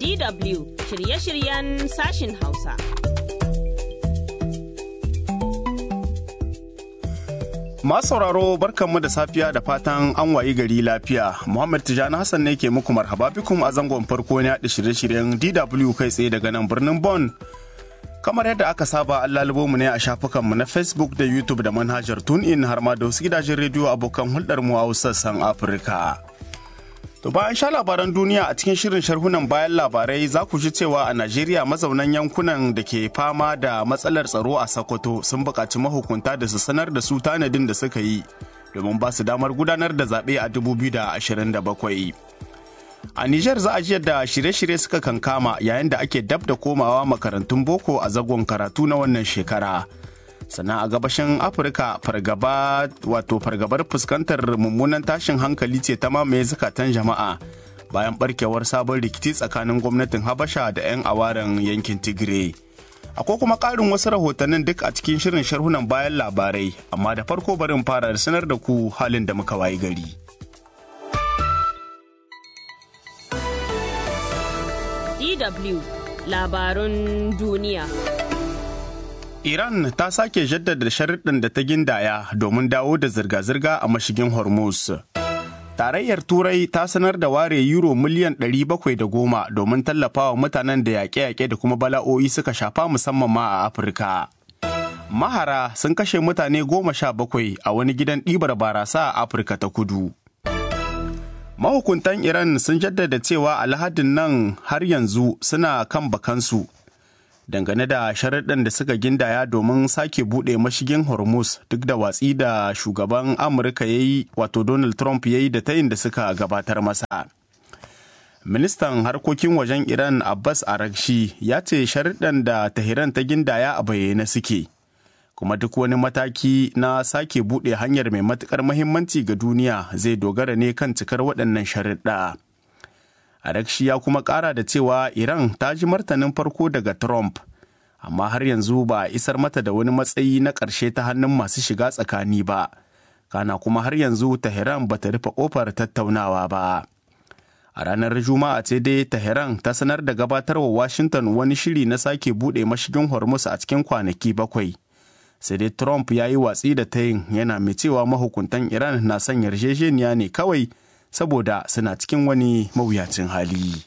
DW shirye-shiryen sashin Hausa. Masu sauraro barkanmu da safiya da fatan an wayi gari lafiya. Muhammad Tijani Hassan ne ke muku marhaba bikum a zangon farko na da shirye-shiryen DW kai tsaye daga nan birnin Bon. Kamar yadda aka saba an lalubo mu ne a shafukanmu na Facebook da YouTube da manhajar TuneIn har ma da wasu gidajen rediyo abokan hulɗar mu a sassan Afirka. To bayan sha labaran duniya a cikin shirin sharhunan bayan labarai za ku ji cewa a Najeriya mazaunan yankunan da ke fama da matsalar tsaro a Sokoto sun buƙaci mahukunta da su sanar da su tanadin da suka yi domin ba su damar gudanar da zaɓe a 2027. A Nijar za a ji yadda shirye-shirye suka kankama yayin da ake dab da komawa makarantun boko a zagon karatu na wannan shekara. sannan a gabashin afirka fargaba wato fargabar fuskantar mummunan tashin hankali ce ta mamaye zukatan jama'a bayan barkewar sabon rikici tsakanin gwamnatin habasha da 'yan awaren yankin tigray akwai kuma ƙarin wasu rahotannin duk a cikin shirin sharhunan bayan labarai amma da farko barin fara sanar da ku halin da muka wayi gari DW labarun duniya. Iran ta sake jaddada sharuɗin da ta gindaya domin dawo da zirga-zirga a mashigin Hormuz. Tarayyar Turai ta sanar da ware euro miliyan 710 domin tallafawa mutanen da yaƙe-yaƙe da kuma bala'o'i suka shafa musamman ma a Afirka. Mahara sun kashe mutane goma sha bakwai a wani gidan ɗibar barasa a Afirka ta kudu. Mahukuntan Iran sun jaddada cewa alhadin nan har yanzu suna kan bakansu dangane da sharaɗin da suka gindaya domin sake buɗe mashigin hormuz duk da watsi da shugaban amurka ya yi wato donald trump ya yi da tayin da suka gabatar masa ministan harkokin wajen iran abbas arakshi ya ce sharaɗin da tahiran ta gindaya a bayyane suke kuma duk wani mataki na sake buɗe hanyar mai matuƙar mahimmanci ga duniya zai dogara ne kan cikar waɗannan sharaɗa. Arakshi ya kuma ƙara da cewa Iran ta ji martanin farko daga Trump, amma har yanzu ba a isar mata da wani matsayi na ƙarshe ta hannun masu shiga tsakani ba, kana kuma har yanzu Tehran ba ta rufe ƙofar tattaunawa ba. A ranar Juma'a ce dai Tehran ta sanar da gabatarwa Washington wani shiri na sake buɗe mashigin Hormuz a cikin kwanaki bakwai. Sai dai Trump ya yi watsi da tayin yana mai cewa mahukuntan Iran na son yarjejeniya ne kawai saboda suna cikin wani mawuyacin hali.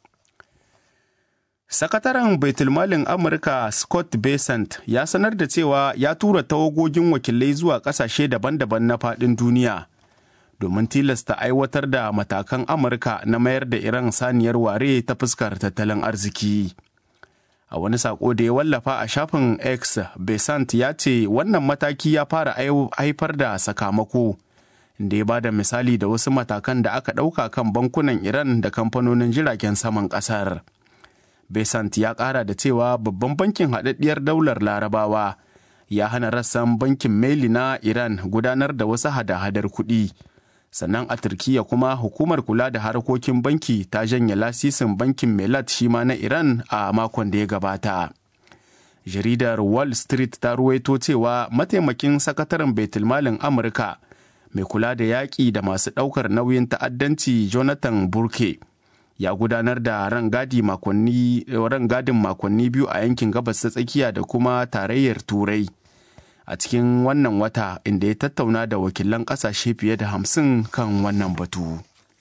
Sakataren Baitulmalin Amurka Scott Bessent ya sanar da cewa ya tura tawagogin wakilai zuwa ƙasashe daban-daban na faɗin duniya domin tilasta aiwatar da matakan Amurka na mayar da Iran saniyar ware ta fuskar tattalin arziki. A wani saƙo da ya wallafa a shafin X, Bessent ya ce wannan mataki ya fara haifar da sakamako. da ya bada misali da wasu matakan da aka ɗauka kan bankunan Iran da kamfanonin jiragen saman ƙasar. Besant ya ƙara da cewa babban bankin haɗaɗɗiyar daular larabawa ya hana rassan bankin Meli na Iran gudanar da wasu hada-hadar kuɗi. Sannan a Turkiya kuma hukumar kula da harkokin banki ta janye lasisin bankin Melat shi ma na Iran a makon da ya gabata. Jaridar Wall Street ta ruwaito cewa mataimakin sakataren Baitulmalin Amurka mai kula da yaƙi da masu ɗaukar nauyin ta'addanci jonathan burke ya gudanar da rangadin makonni biyu a yankin gabas ta tsakiya da kuma tarayyar turai a cikin wannan wata inda ya tattauna da wakilan ƙasashe fiye da hamsin kan wannan batu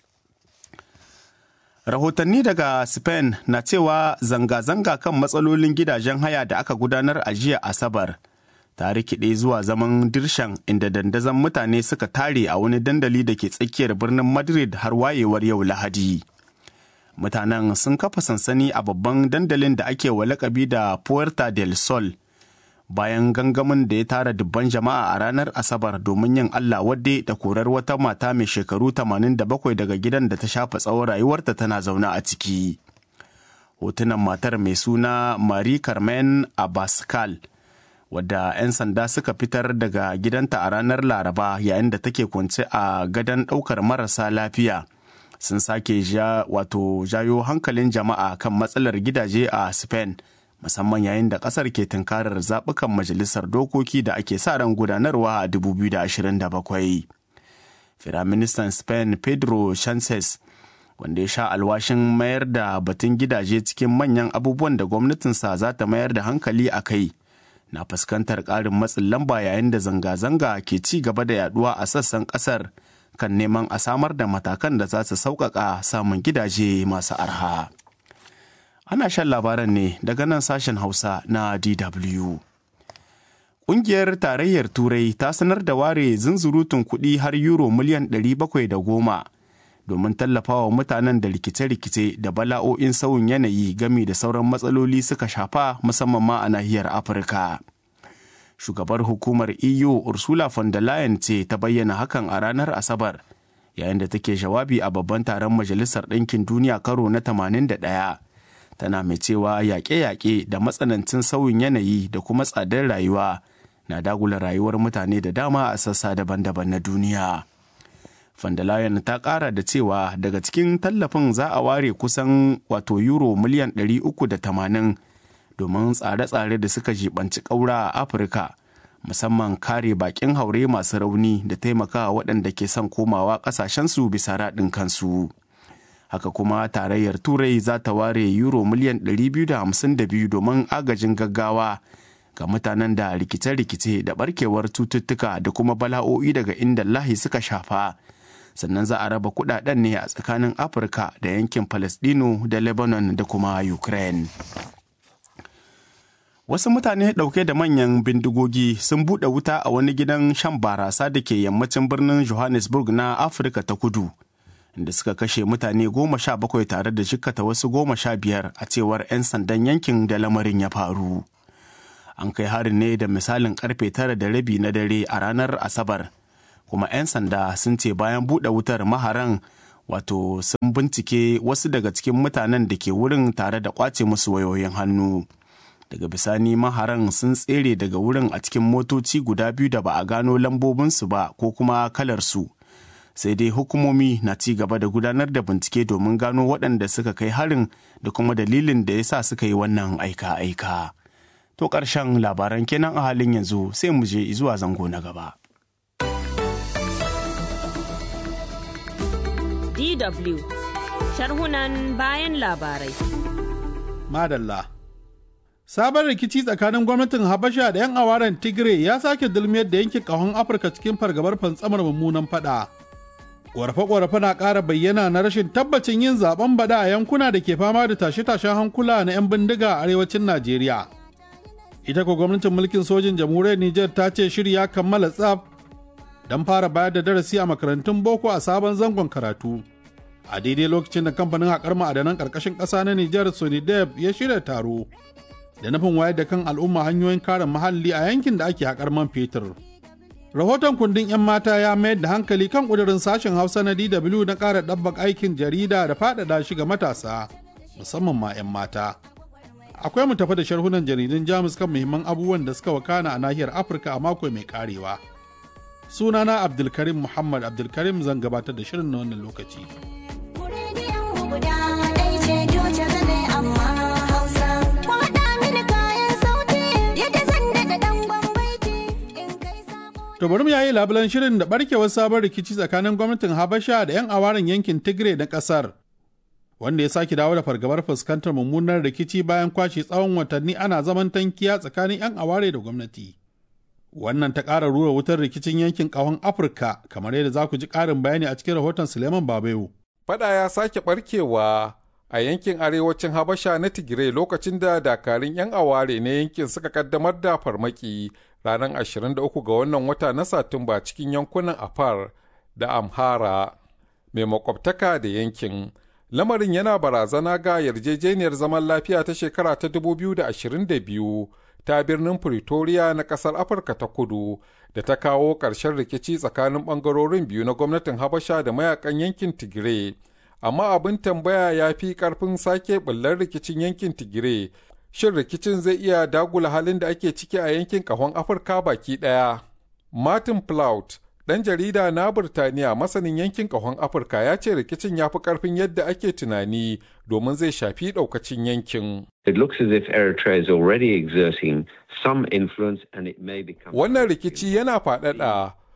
rahotanni daga spain na cewa zanga-zanga kan matsalolin gidajen haya da aka gudanar a jiya asabar ta rikide zuwa zaman dirshan inda dandazon mutane suka tare a wani dandali da ke tsakiyar birnin madrid har wayewar yau lahadi mutanen sun kafa sansani a babban dandalin da ake wa lakabi da puerta del sol bayan gangamin da ya tara dubban jama'a a ranar asabar domin yin allah wadde da korar wata mata mai shekaru 87 daga gidan da ta shafa tsawon rayuwarta tana zaune a ciki hotunan matar mai suna marie carmen abascal wadda 'yan sanda suka fitar daga gidanta a ranar laraba yayin da take kwance a gadon ɗaukar marasa lafiya sun sake ja wato jayo hankalin jama'a kan matsalar gidaje a spain musamman yayin da kasar ke tunkarar zaɓukan majalisar dokoki da ake sa ran gudanarwa a 2027 firaministan spain pedro sanchez wanda ya sha alwashin mayar da batun gidaje cikin manyan abubuwan da gwamnatinsa za ta mayar da hankali a kai na fuskantar ƙarin matsin lamba yayin da zanga-zanga ke ci gaba da yaduwa a sassan ƙasar kan neman a samar da matakan da za su sauƙaƙa samun gidaje masu arha. Ana shan labaran ne daga nan sashen Hausa na DW. Ƙungiyar Tarayyar Turai ta sanar da ware zunzurutun kuɗi har euro miliyan 710 domin tallafawa mutanen da rikice-rikice da bala'o'in sauyin yanayi gami da sauran matsaloli suka shafa musamman ma a nahiyar Afirka. Shugabar hukumar EU Ursula von der Leyen ce ta bayyana hakan a ranar Asabar yayin da take jawabi a babban taron Majalisar Ɗinkin Duniya karo na 81. Tana mai cewa yaƙe-yaƙe da matsanancin sauyin yanayi da kuma tsadar rayuwa na dagula rayuwar mutane da dama a sassa daban-daban na duniya. Von der Leyen ta ƙara da cewa daga cikin tallafin za a ware kusan wato euro miliyan 380 domin tsare-tsare da suka jibanci ƙaura a Afirka, musamman kare baƙin haure masu rauni da taimakawa waɗanda ke son komawa ƙasashensu bisa raɗin kansu. Haka kuma tarayyar Turai za ta ware euro miliyan 252 domin agajin gaggawa ga mutanen da rikice-rikice da barkewar cututtuka da kuma bala'o'i daga inda lahi suka shafa. sannan za a raba kudaden ne a tsakanin afirka da yankin palestino da lebanon da kuma ukraine wasu mutane ɗauke da manyan bindigogi sun buɗe wuta a wani gidan shan barasa da ke yammacin birnin johannesburg na afirka ta kudu inda suka kashe mutane goma sha bakwai tare da jikkata wasu goma sha biyar a cewar 'yan sandan yankin da lamarin ya faru an kai harin ne da misalin karfe tara da rabi na dare a ranar asabar kuma 'yan sanda sun ce bayan buɗe wutar maharan wato sun bincike wasu daga cikin mutanen da ke wurin tare da kwace musu wayoyin hannu daga bisani maharan sun tsere daga wurin a cikin motoci guda biyu da ba a gano lambobinsu ba ko kuma kalarsu sai dai hukumomi na ci gaba da gudanar da bincike domin gano waɗanda suka kai harin da kuma dalilin da ya sa suka yi wannan aika-aika to ƙarshen labaran kenan a halin yanzu sai mu je zuwa zango na gaba. DW sharhunan bayan labarai. Madalla. Sabon rikici tsakanin gwamnatin Habasha da 'yan awaren Tigray ya sake dulmiyar da yankin ƙahon Afirka cikin fargabar fantsamar mummunan fada. Ƙorafe-ƙorafe na ƙara bayyana na rashin tabbacin yin zaben bada a yankuna da ke fama da tashe-tashen hankula na 'yan bindiga a arewacin Najeriya. Ita ko gwamnatin mulkin sojin jamhuriyar Nijar ta ce shiri ya kammala tsaf don fara bayar da darasi a makarantun boko a sabon zangon karatu. a daidai lokacin da kamfanin haƙar ma'adanan ƙarƙashin ƙasa na Nijar Sonidep ya shirya taro da nufin wayar da kan al'umma hanyoyin kare muhalli a yankin da ake haƙar man fetur. Rahoton kundin 'yan mata ya mayar da hankali kan ƙudurin sashen Hausa na DW na ƙara ɗabbak aikin jarida da faɗaɗa shi ga matasa, musamman ma 'yan mata. Akwai mu tafi da sharhunan jaridun Jamus kan muhimman abubuwan da suka wakana a nahiyar Afirka a mako mai karewa. Sunana Abdulkarim Muhammad Abdulkarim zan gabatar da shirin na wannan lokaci. To bari mu yayi labulan shirin da barkewar sabon rikici tsakanin gwamnatin Habasha da 'yan awaren yankin Tigray na kasar. Wanda ya sake dawo da fargabar fuskantar mummunar rikici bayan kwashe tsawon watanni ana zaman tankiya tsakanin 'yan aware da gwamnati. Wannan ta ƙara rura wutar rikicin yankin ƙahon Afirka kamar yadda za ku ji ƙarin bayani a cikin rahoton Suleiman Babayo. Fada ya sake barkewa a yankin arewacin Habasha na Tigray lokacin da dakarun 'yan aware na yankin suka kaddamar da farmaki ranar 23 ga wannan wata na Satumba cikin yankunan Afar da Amhara mai makwabtaka da yankin. Lamarin yana barazana ga yarjejeniyar zaman lafiya ta shekara ta 2022 ta birnin Pretoria na ƙasar Afirka ta kudu da ta kawo ƙarshen rikici tsakanin ɓangarorin biyu na gwamnatin Habasha da mayakan yankin Tigray. Amma abin tambaya ya fi ƙarfin sake ɓullar rikicin yankin Tigray. Shin rikicin zai iya dagula halin da ake ciki a yankin ƙahon Afirka baki ɗaya? Martin Plaut, ɗan jarida na Burtaniya masanin yankin ƙahon Afirka ya ce rikicin ya fi ƙarfin yadda ake tunani domin zai shafi ɗaukacin yankin. It looks as if Eritrea is already exerting some influence and it may become... Wannan rikici yana faɗaɗa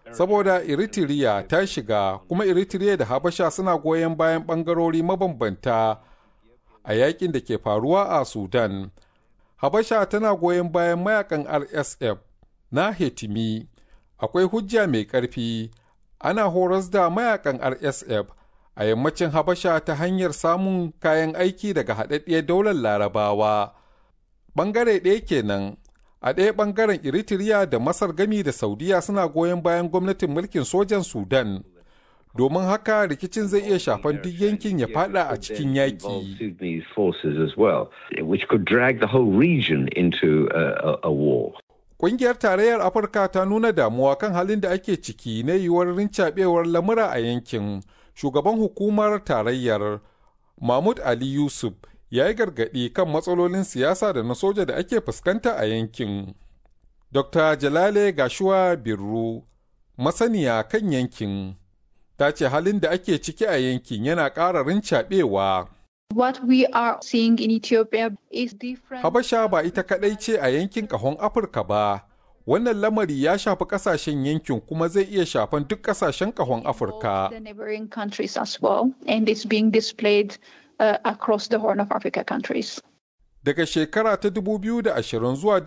saboda eritrea ta shiga kuma eritrea da habasha suna goyon bayan ɓangarori mabambanta a yakin da ke faruwa a sudan habasha tana goyon bayan mayakan rsf na hetimi akwai hujja mai ƙarfi ana horas da mayakan rsf a yammacin habasha ta hanyar samun kayan aiki daga haɗaɗɗiyar daular larabawa ɓangare ɗaya kenan a ɗaya ɓangaren eritrea da masar gami da saudiya suna goyon bayan gwamnatin mulkin sojan sudan domin haka rikicin zai iya shafan duk yankin ya fada a cikin yaƙi. Ƙungiyar Tarayyar Afirka ta nuna damuwa kan halin da ake ciki na yiwuwar rincaɓewar lamura a yankin. Shugaban hukumar tarayyar Mahmud Ali Yusuf ya yi gargaɗi kan matsalolin siyasa da na soja da ake fuskanta a yankin. Dr. Jalale Gashuwa Birru, masaniya kan yankin. ta ce halin da ake ciki a yankin yana ƙara rincaɓewa. What we are seeing in Ethiopia is different. Habasha ba ita kaɗai ce a yankin ƙahon Afirka ba. Wannan lamari ya shafi ƙasashen yankin kuma zai iya shafan duk ƙasashen ƙahon Afirka. The neighboring countries as well, and it's being displayed uh, across the Horn of Africa countries. Daga shekara ta 2020 zuwa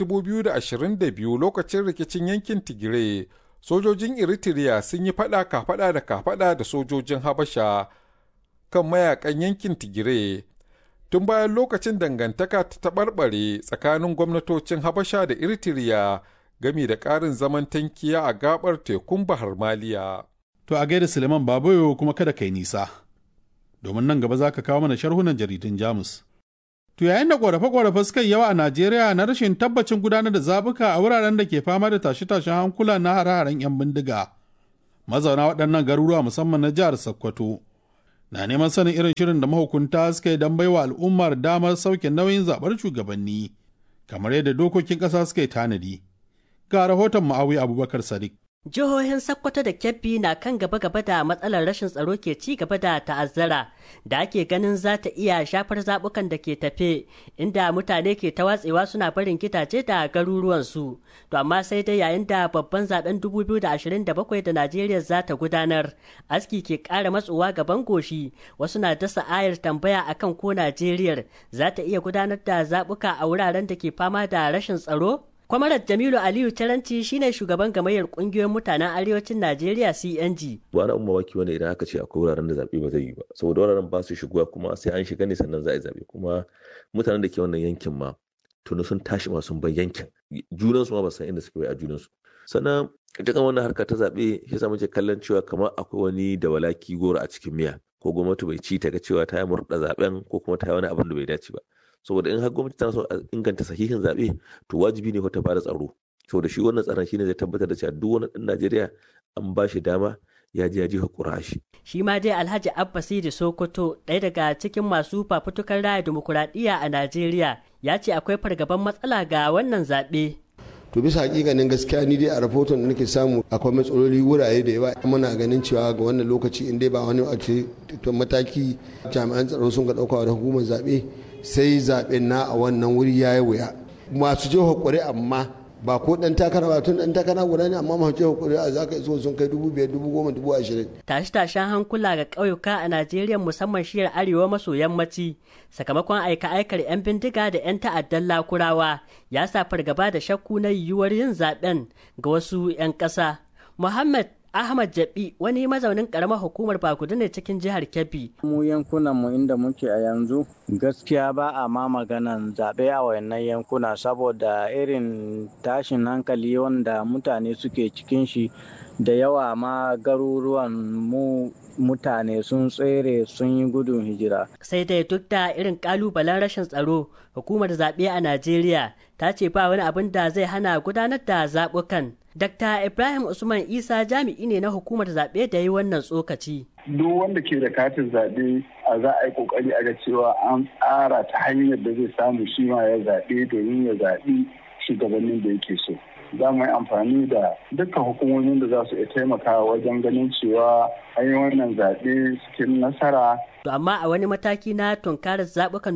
2022 lokacin rikicin yankin Tigray, sojojin Eritrea sun yi fada kafada da kafada da sojojin Habasha kan mayakan yankin Tigire. Tun bayan lokacin dangantaka ta taɓarɓare tsakanin gwamnatocin Habasha da Eritrea gami da ƙarin zaman tankiya a gabar tekun Bahar Maliya. To a gaida Suleiman Babayo kuma kada kai nisa, domin nan gaba za ka kawo mana sharhunan jaridun Jamus. To yayin da ƙorafe-ƙorafe suka yawa a Najeriya na rashin tabbacin gudanar da zaɓuka a wuraren da ke fama da tashe-tashen hankula na hare-haren 'yan bindiga. Mazauna waɗannan garuruwa musamman na jihar Sokoto na neman sanin irin shirin da mahukunta suka yi don baiwa al'ummar damar sauke nauyin zaɓar shugabanni, kamar yadda dokokin ƙasa suka yi tanadi. Ga rahoton Ma'awi Abubakar Sadiq. Jihohin Sokoto da Kebbi na kan gaba-gaba da matsalar rashin tsaro ke ci gaba da ta'azzara da ake ganin za ta iya shafar zaɓukan da ke tafe inda mutane ke ta watsewa suna barin gidaje da garuruwansu. To amma sai dai yayin da babban zaben 2027 da Najeriya za ta gudanar, aski ke ƙara matsowa gaban goshi wasu na dasa ayar tambaya akan ko Najeriya za ta iya gudanar da zaɓuka a wuraren da ke fama da rashin tsaro? Kwamarar Jamilu Aliyu Taranci shine shugaban gamayyar kungiyoyin mutanen arewacin Najeriya CNG. Ba na umma waki wanda idan aka ce akwai wuraren da zaɓe ba zai yi ba. Saboda wuraren ba su shigowa kuma sai an shiga ne sannan za a yi zaɓe. Kuma mutanen da ke wannan yankin ma tuni sun tashi ma sun bar yankin. Junansu ma ba san inda suke bai a junansu. Sannan ita kan wannan harka ta zaɓe shi yasa muke kallon cewa kamar akwai wani da walaki goro a cikin miya. Ko gwamnati bai ci ta ga cewa ta yi murɗa zaɓen ko kuma ta yi wani abin da bai dace ba. saboda in har gwamnati tana so a inganta sahihin zaɓe to wajibi ne ta bada tsaro saboda shi wannan tsaron shine zai tabbatar da cewa duk wani ɗan Najeriya an ba shi dama ya ji ya ji hakura shi. Shi ma dai Alhaji Abba Sidi Sokoto ɗaya daga cikin masu fafutukar raya dimokuraɗiyya a Najeriya ya ce akwai fargaban matsala ga wannan zaɓe. to bisa hakikanin gaskiya ni dai a rahoton da nake samu akwai matsaloli wurare da yawa muna ganin cewa ga wannan lokaci in dai ba wani a mataki jami'an tsaro sun ga ɗauka da hukumar zaɓe sai zaɓen na a wannan wuri ya yi wuya masu jiha ƙwari amma ba ko ɗan takara ba tun ɗan takara guda ne amma masu jiha ƙwari a za ka iso sun kai dubu biyar dubu goma dubu ashirin. tashe-tashen hankula ga ƙauyuka a najeriya musamman shiyar arewa maso yammaci sakamakon aika-aikar 'yan bindiga da 'yan ta'addan lakurawa ya sa fargaba da shakku na yiwuwar yin zaɓen ga wasu 'yan ƙasa muhammad Ahmad Jabi wani mazaunin karamar hukumar Bakudu ne cikin jihar Kebbi. Mu yankunan mu inda muke a yanzu gaskiya ba a ma maganan zaɓe a wayannan yankuna saboda irin tashin hankali wanda mutane suke cikin shi da yawa ma garuruwan mu mutane sun tsere sun yi gudun hijira. Sai dai duk da irin kalubalen rashin tsaro, hukumar zaɓe a Najeriya ta ce ba wani abin da zai hana gudanar da zaɓukan. Dr. Ibrahim Usman Isa jami'i ne na hukumar zaɓe da yi wannan tsokaci. Duk wanda ke da katin zaɓe a za a yi ƙoƙari a ga cewa an tsara ta hanyar da zai samu shi ma ya zaɓe domin ya zaɓi shugabannin da yake so. za mu yi amfani da dukkan hukumomin da za su iya taimakawa wajen ganin cewa an yi wannan zaɓe cikin nasara. To amma a wani mataki na tunkarar zaɓukan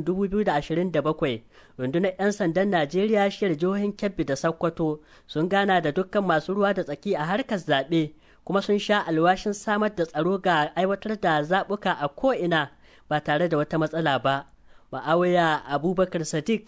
2027 rundunar 'yan sandan Najeriya shiyar jihohin Kebbi da Sokoto sun gana da dukkan masu ruwa da tsaki a harkar zaɓe kuma sun sha alwashin samar da tsaro ga aiwatar da zaɓuka a ko'ina ba tare da wata matsala ba. Ma'awaya Abubakar Sadiq,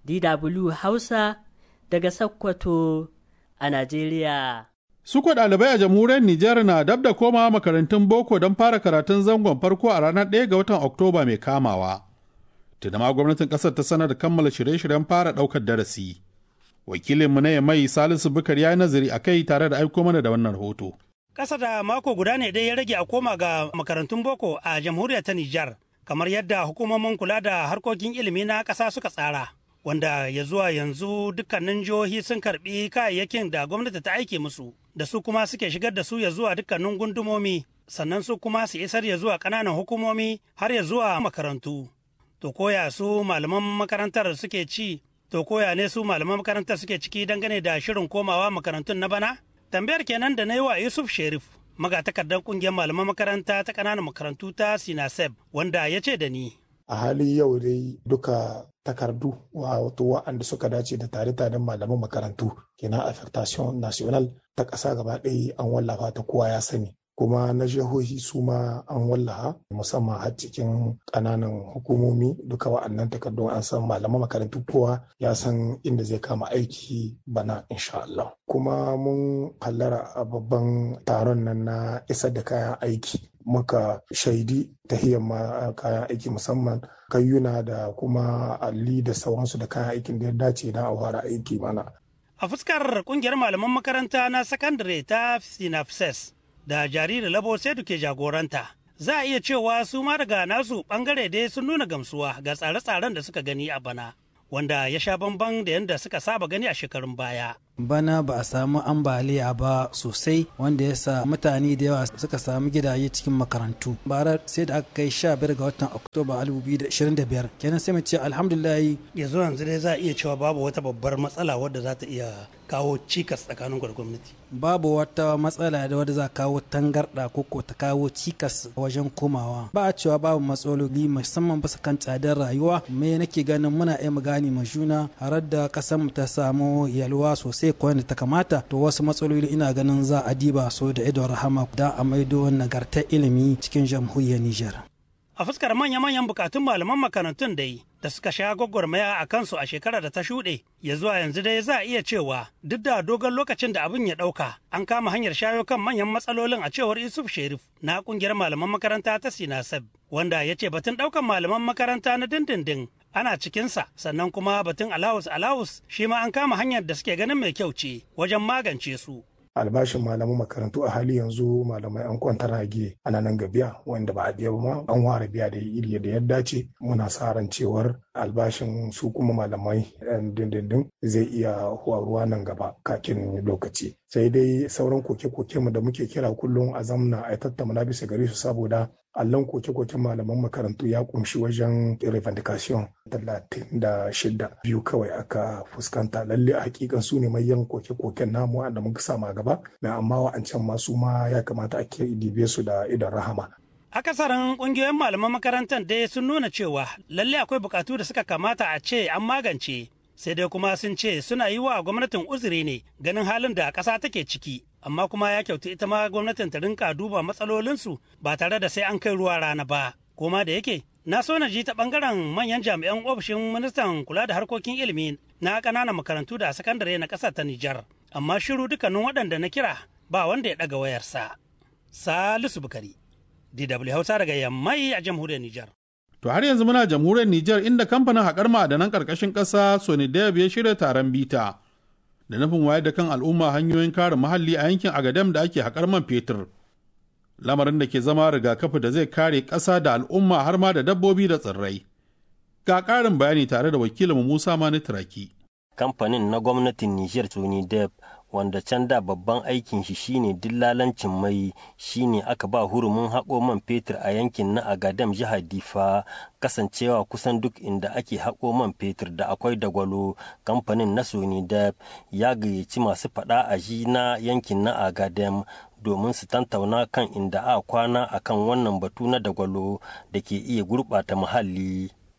DW Hausa, daga Sokoto a Najeriya. Suko ɗalibai a jamhuriyar Nijar na dab da komawa makarantun boko don fara karatun zangon farko a ranar 1 ga watan Oktoba mai kamawa. Tuna ma gwamnatin ƙasar ta sanar da kammala shirye-shiryen fara ɗaukar darasi. Wakilinmu na mai Salisu Bukar ya yi nazari a kai tare da aiko mana da wannan rahoto. Ƙasa da mako guda ne dai ya rage a koma ga makarantun boko a jamhuriyar ta Nijar, kamar yadda hukumomin kula da harkokin ilimi na ƙasa suka tsara. wanda ya zuwa yanzu dukkanin jihohi sun karbi kayayyakin da gwamnati ta aike musu da su kuma suke shigar da su ya zuwa dukkanin gundumomi sannan su kuma su isar ya zuwa ƙananan hukumomi har ya zuwa makarantu to koya su malaman makarantar suke ci to koya ne su malaman makarantar suke ciki dangane da shirin komawa makarantun na bana tambayar kenan da na yi wa yusuf sherif magatakardar kungiyar malaman makaranta ta ƙananan makarantu ta sinaseb wanda ya ce da ni a hali yau dai duka takardu wato wa'anda suka dace da tare-taren malaman makarantu kenan affectation national ta ƙasa gaba ɗaya an wallafa ta kowa ya sani kuma na jihohi su ma an wallaha musamman har cikin ƙananan hukumomi duka wa'annan takardun an san malaman makarantu kowa ya san inda zai kama aiki bana insha Allah kuma mun hallara a babban taron nan na isar da kayan aiki muka shaidi tahiyar kayan aiki musamman kayyuna da kuma alli da sauransu da kayan aikin da ya dace na a fara aiki mana. A fuskar kungiyar malaman makaranta na sakandare ta Sinapses da jariri Labo sai ke jagoranta. Za a iya cewa su ma daga nasu bangare dai sun nuna gamsuwa ga tsare-tsaren da suka gani a bana, wanda ya sha bamban da yadda suka saba gani a shekarun baya. bana ba a samu ambaliya ba sosai wanda ya sa mutane da yawa suka samu gidaje cikin makarantu bara sai da aka kai sha biyar ga watan oktoba 2025 kenan sai mu ce alhamdulillah yanzu yanzu dai za a iya cewa babu wata babbar matsala wadda za ta iya kawo cikas tsakanin gwamnati babu wata matsala da wadda za kawo tangarda ko ko ta kawo cikas wajen komawa ba a cewa babu matsaloli musamman bisa kan tsadar rayuwa me nake ganin muna iya gane ma juna har da kasan mu ta samu yalwa sosai ko yadda ta kamata to wasu matsaloli ina ganin za a diba so da idon rahama da a maido nagartar ilimi cikin jamhuriyar Nijar. A fuskar manya-manyan bukatun malaman makarantun dai da suka sha gwagwarmaya a kansu a shekarar da ta shuɗe ya zuwa yanzu dai za a iya cewa duk da dogon lokacin da abin ya ɗauka an kama hanyar shayo kan manyan matsalolin a cewar Yusuf Sherif na ƙungiyar malaman makaranta ta Sinasab wanda ya ce batun ɗaukan malaman makaranta na dindindin ana cikinsa sannan kuma batun alawus alawus shi ma an kama hanyar da suke ganin mai kyau ce wajen magance su. albashin malaman makarantu a hali yanzu malamai an kwantar rage ana nan ga biya wanda ba a biya ba ma an ware biya da iri da ya dace muna sa ran cewar albashin su kuma malamai dindindin zai iya ruwa nan gaba kakin lokaci sai dai sauran koke-koke mu da muke kira kullum a zamna a tattauna bisa gare su saboda allon koke-koken malaman makarantu ya kumshi wajen revendication talatin da shida biyu kawai aka fuskanta lalle a hakikan su ne mayan koke-koken namu da muka sama gaba na amma wa'ancan masu ma ya kamata a dibe su da idan rahama akasarin kungiyoyin malaman makarantar dai sun nuna cewa lalle akwai bukatu da suka kamata a ce an magance sai dai kuma sun ce suna yi wa gwamnatin uzuri ne ganin halin da ƙasa take ciki amma kuma ya kyautu ita ma gwamnatin ta rinka duba matsalolinsu ba tare da sai an kai ruwa rana ba koma da yake na so na ji ta bangaren manyan jami'an ofishin ministan kula da harkokin ilimi na ƙananan makarantu da sakandare na ƙasar ta Nijar amma shiru dukkanin waɗanda na kira ba wanda ya ɗaga wayarsa Salisu Bukari DW Hausa daga Yammai a jamhuriyar Nijar To har yanzu muna jamhuriyar Nijar inda kamfanin haƙar ma'adanan ƙarƙashin ƙasa Sonidab ya shirya taron bita da nufin wayar da kan al'umma hanyoyin kare muhalli a yankin Agadem da ake haƙar man fetur. Lamarin da ke zama rigakafi da zai kare ƙasa da al'umma har ma da dabbobi da tsirrai. Ga ƙarin bayani tare da wakilin Musa Mani Turaki. Kamfanin na gwamnatin Nijar Sonidab wanda can da babban aikin shi shine dillalancin mai shine aka ba hurumin haƙo man fetur a yankin na agadam jihar difa kasancewa kusan duk inda ake haƙo man fetur da akwai dagwalo kamfanin na sonidab ya gayyaci masu faɗa a ji na yankin na agadam domin su tantauna kan inda a kwana akan wannan batu na dagwalo da ke iya gurɓata muhalli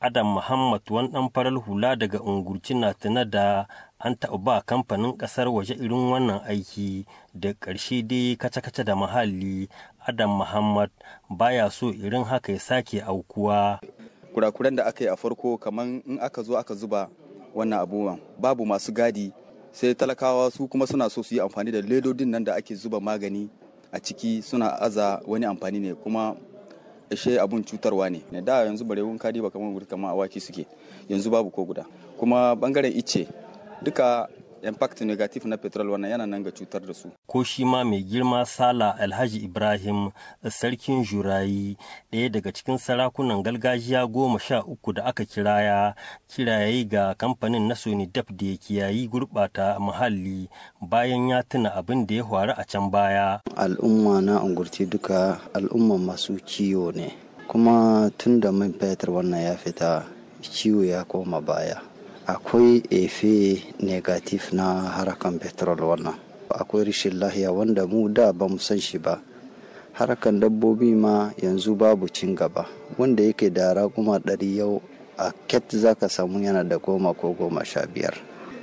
adam muhammad wani ɗan farar hula daga ungurci na tuna da an taɓa ba kamfanin ƙasar waje irin wannan aiki da ƙarshe dai kace-kace da muhalli adam muhammad baya so irin haka ya sake aukuwa kurakuran da aka yi a farko kamar in aka zo aka zuba wannan abubuwan babu masu gadi sai talakawa su kuma suna so su yi amfani da ledodin nan da ake zuba magani a ciki suna aza wani amfani ne kuma ishe abun cutarwa ne ne da yanzu barewun kadi ba kamar wuri kamar awaki suke yanzu babu ko guda kuma bangaren ice duka impact negative na petrol wannan yana nan ga cutar da su ko shi ma mai girma sala alhaji ibrahim sarkin jurayi ɗaya daga cikin sarakunan gargajiya goma sha uku da aka kiraya kiraye ga kamfanin na sony daf da ya kiyayi gurɓata muhalli bayan ya tuna abin da ya faru a can baya al'umma na ungurci duka al'umma masu ciwo ne kuma tun da man fetur wannan ya fita ciwo ya koma baya akwai efe negatif na harakan petrol wannan akwai rashin lahiya wanda mu da ba mu san shi ba harakan dabbobi ma yanzu babu cin gaba wanda yake da raguma ɗari yau a ket za ka samu yana da goma ko goma sha biyar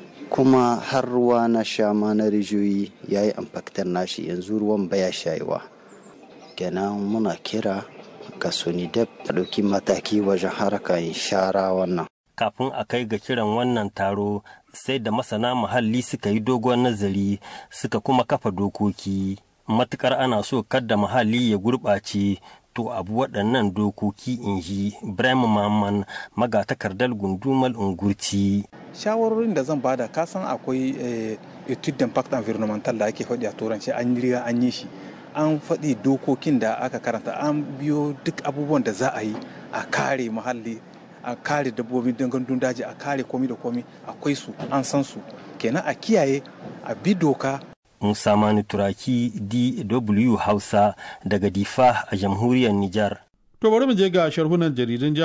kuma har ruwa na sha ma na rijiyoyi ya yi amfaktar nashi yanzu ruwan baya shayewa kenan muna kira ga sonidep a ɗauki mataki wajen harakan shara wannan kafin a kai ga kiran wannan taro sai da masana muhalli suka yi dogon nazari suka kuma kafa dokoki matukar ana so kadda muhalli ya gurɓace to abu waɗannan dokoki in ji Ibrahim Maman magatakardar gundumar ungurci. shawarorin da zan bada kasan akwai etude d'impact environmental da ake faɗi a turanci an riga an yi shi an faɗi dokokin da aka karanta an biyo duk abubuwan da za a yi a kare muhalli a kare dabbobin dangandun daji a kare komi da komi akwai su an san su kenan a kiyaye a bi doka Musa Mani Turaki DW Hausa daga Difa a jamhuriyar Nijar. To bari mu je ga sharhunan jaridun